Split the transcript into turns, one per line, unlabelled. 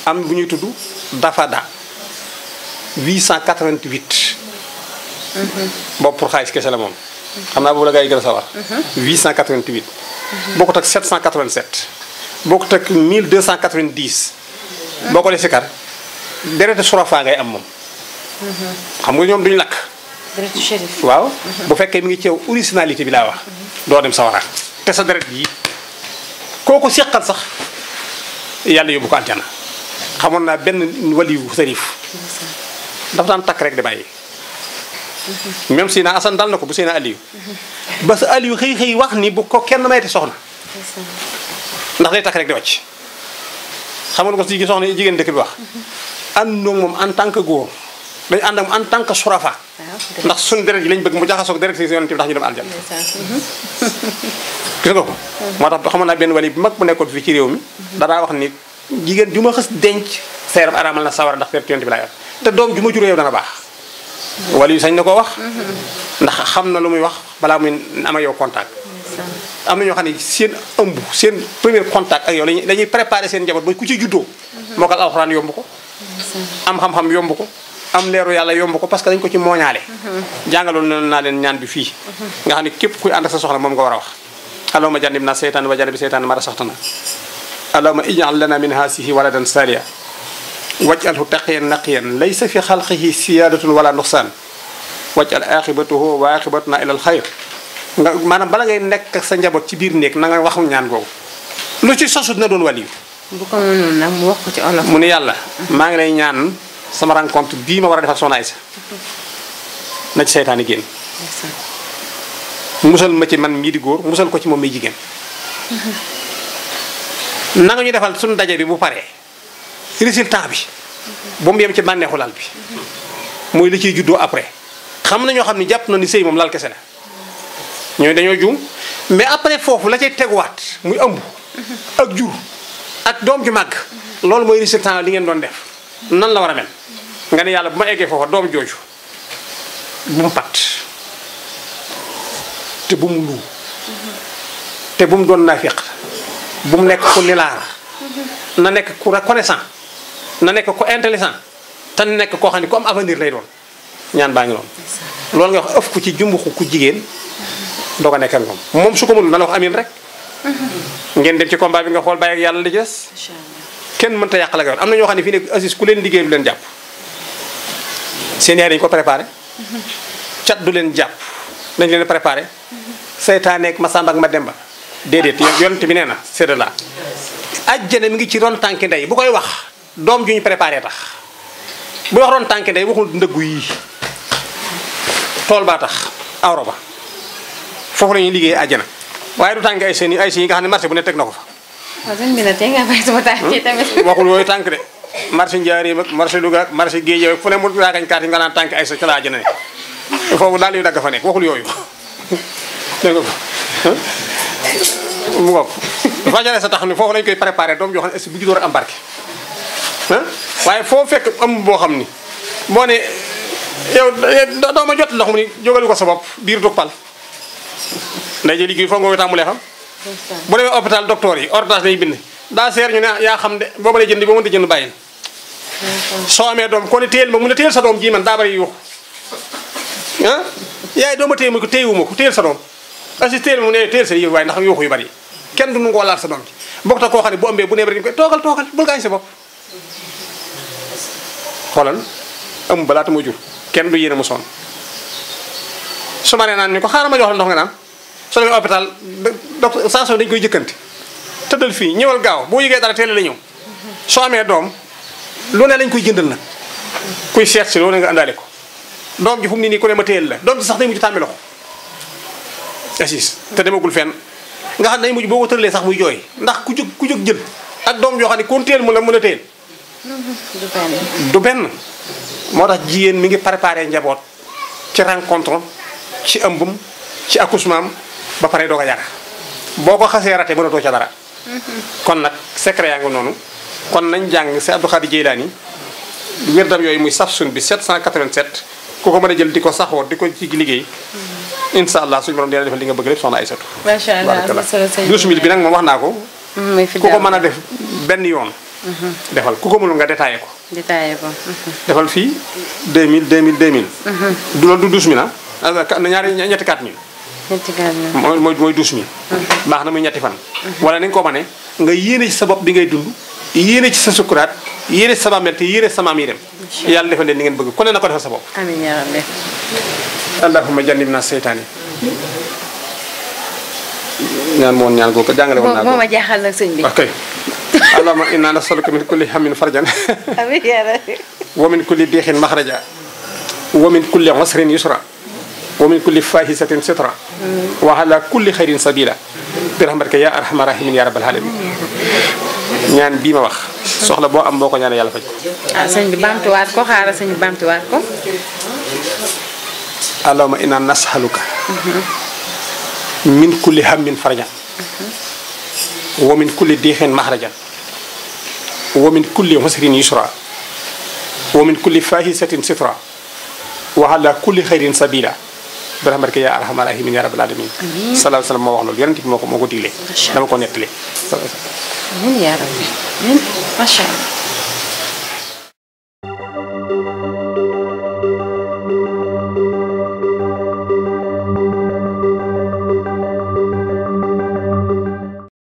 am bu ñuy tudd dafada 888 boobu pour xaalis kese la moom xam naa boobu la gaa yi gën a sawar 888 bokkut ak 787 bokkut ak 1290 boo ko dee sikar derete surafa ngay am moom xam nga ñoom duñu lakk
deretu shérif.
waaw bu fekkee mi ngi ceew originalité bi laa wax doo dem sawara te sa deret yi kooku seqal sax yàlla yóbbu ko aljana xamoon naa benn waliyu sërif dafa daan takk rek di bàyyi même si na asan dal na ko bu seen aliyu ba sa aliyu xëy xëy wax ni bu ko kenn mayte soxna ndax day takk rek di wàcc xam nga ko si soxna jigéen dëkk bi wax ànd moom en tant que góor dañu ànd ak moom en tant que surafa
waaw
ndax suñu deret yi lañ bëgg mu jaxasoog deret si yonent bi ndax ñu dem aljana gis nga ko moo tax xamoon naa benn wali bu mag bu nekkoon fii ci réew mi danaa wax ni jigéen ju ma xës denc seeram araamal na sawara ndax deret yonent bi laa yor te doom ju ma juree yow dana baax wali yu sañ na koo wax ndax xam na lu muy wax balaa muy am ak yow contact am na ñoo xam ne seen ëmb seen premier contact ak yow lañuy dañuy préparer seen njaboot ba ku ci juddoo moo ko alxuraan yomb ko am xam-xam yomb ko am leeru yàlla yomb ko parce que dañ ko ci mooñaale jàngaloon na naa leen ñaan bi fii nga xam ne képp kuy ànd ak sa soxla moom nga war a wax allahumma jannib na seytaan wa jannibi seytaan ma rasaxtana allahumma ij'al lana min haasihi waladan saliya waj'alhu taqiyan naqiyan laysa fi xalqihi siyadatun wala nuqsaan waj'al aqibatuhu wa aqibatuna ila al xayr nga maanaam bala ngay nekk ak sa njaboot ci biir néeg na nga waxu ñaan googu lu ci sosu dina doon waliyu
bu ko mënoon nag mu wax ko ci olof.
mu ne yàlla maa ngi lay ñaan sama rencontre bii ma war a def ak soxna Aysa na ci seytaane génn musal ma ci man mii di góor musal ko ci moom muy jigéen na nga ñu defal suñu daje bi bu paree résultat bi ba mu yem ci bànneexu lal bi mooy li ciy juddoo après xam na ñoo xam ne jàpp na ni sëy moom lal kese la ñooy dañoo juum mais après foofu la cay teguwaat muy ëmb ak jur ak doom ju màgg loolu mooy résultat li ngeen doon def nan la war a mel nga ne yàlla bu ma eggee foofa doom jooju bu mu pat te bu mu luu te bu mu doon naafiq bu mu nekk ku nilaar na nekk ku reconnaissant na nekk ku intelligent te na nekk koo xam ne ku am avenir lay doon ñaan baa ngi noonu loolu nga wax ëf ku ci jumbuxu ku jigéen doo ko nekk ak moom moom su ko mënul na la wax amin rek ngeen dem ci combat bi nga xool bàyyi ak yàlla li ci des
incha allah
kenn mënta yàq la nga yoon am na ñoo xam ne fii ne Aziz ku leen liggéey du leen jàpp seen yaay dañu ko préparé cat du leen jàpp dañ leen préparé seytaaneeg Masamba ak Mademba déedéet yonent bi nee na c'est de là ajjana mi ngi ci ron tànki ndey bu koy wax doom ju ñu préparé tax bu wax ron tànki ndey waxul ndëggu yii tool baa tax awro ba foofu la ñuy liggéey ajjana waaye du tànki ay seen yi ay seen yi nga xam ne marché bu ne teg na ko fa
waaw sëñ bi nag tey nga bàyyi sama tànk yi tamit.
waxul yooyu tànk de marché Njaaréem ak marché Louga ak marché Guédiawaye fu ne mu raagañ kaat yi nga naan tànk ay sa ca laa jëne ne foofu daal yu dagg fa nekk waxul yooyu dégg nga ko mu ngoog dafa jare sa tax ni foofu lañ koy préparé doom joo xam ne est bu juddoo rek am barke ah waaye foo fekk am boo xam ni boo ne yow doo ma jot ndox mu ni jógalu ko sa bopp biir du pal nday ji liggéey foo nga koy tàmbulee xam bu demee hôpital docteur yi ordonnance lay bind daa seer ñu ne yaa xam de boo mënee jënd boo mënta jënd bàyyil soo amee doom ko ne téyel ma mu ne téyel sa doom ji man daa bari yuux ah yaay doo ma téye ma ko téyewuma ko téyel sa doom asi téyel ma mu ne téyel sa yëf waaye ndax yuuxu yu bari kenn du nu ngoo laal sa doom ji bokk ta koo xam ne bu ëmbee bu nee bari dañu koy toogal toogal bul gaañ sa bopp xoolal ëmb balaata muy jur kenn du yéene mu sonn su ma nee naan ni ko xaaral ma jox la ndox nga naan soo demee hôpital docteur saa dañu koy jëkkanti tëddal fii ñëwal gaaw boo yëgee dara teel la ñëw soo amee doom lu ne lañ koy jëndal nag kuy seet si loolu nga àndaale ko doom ji fu mu ne nii ku ne ma téyel la doom ji sax day mujj tàmmi loxo assis te demagul fenn nga xam ne day mujj boo ko tëralee sax muy jooy ndax ku jóg ku jóg jël ak doom joo xam ne kon téyel mu la mën a téyel
du benn.
du benn moo tax jigéen mi ngi préparé njaboot ci rencontre ci ëmbum ci accouchement am ba pare doo ko yàgg boo ko xasee rate mënatoo ca dara kon nag secret yaa ngi noonu kon nañ jàng si Abdou Khadir Jeylaani wérdam yooyu muy safsun bi 787 ku ko mën a jël di ko saxoo di ko ci liggéey incha allah suñu borom dina defal li nga bëgg lépp soxna Aysatu
macha allah am na solo sëñ
12000 bi nag moom wax naa ko
muy fi
ku ko mën a def benn yoon defal ku ko mënul nga détaillé ko
détaillé ko.
defal fii 2000 2000 2000 du loolu du 12000 ah ah ñaari ñetti 4000
ñetti gaal na.
mooy mooy mooy 12000 baax na muy ñetti fan wala nañ ko mane nga yéene ci sa bopp bi ngay dund yéene ci sa sukkuraat yéene ci sa bàmmeel te yéene ci sa maam yi dem yàlla defal leen ni ngeen bëgg ku ne na ko defal sa bopp
amiin yaa rabbi.
allahumma jannibna seytaani ñaan moon ñaan googu jàngale woon naa
moo
ko
ma jaaxal nag sëñ bi.
ok allahumma inna nasaluka min kulli hammin farjan
amiin yaa rabbi.
wa min kulli diixin maxraja wa min kulli usrin yusra wa min kulli fahisatin sitra wa ala kulli xayrin sabila bi rahmatika ya arhamar rahimin ya rabbal alamin ñaan bii ma wax soxla boo am boo ko ñaanee yàlla faj ko
ah sëñ bi baamtuwaat ko xaaral sëñ bi baamtuwaat ko.
allahumma inna nasaluka min kulli hammin farjan wa min kulli diixin maxrajan wa min kulli usrin yusra wa min kulli fahisatin sitra wa ala kulli xayrin sabila bi rahmatika ya arhamar rahimin ya rabbal alamin sallallahu alayhi wa sallam moo wax loolu yonent bi moo ko moo ko diglee dama ko nettali
amiin yaa rabbi. amiin macha allah.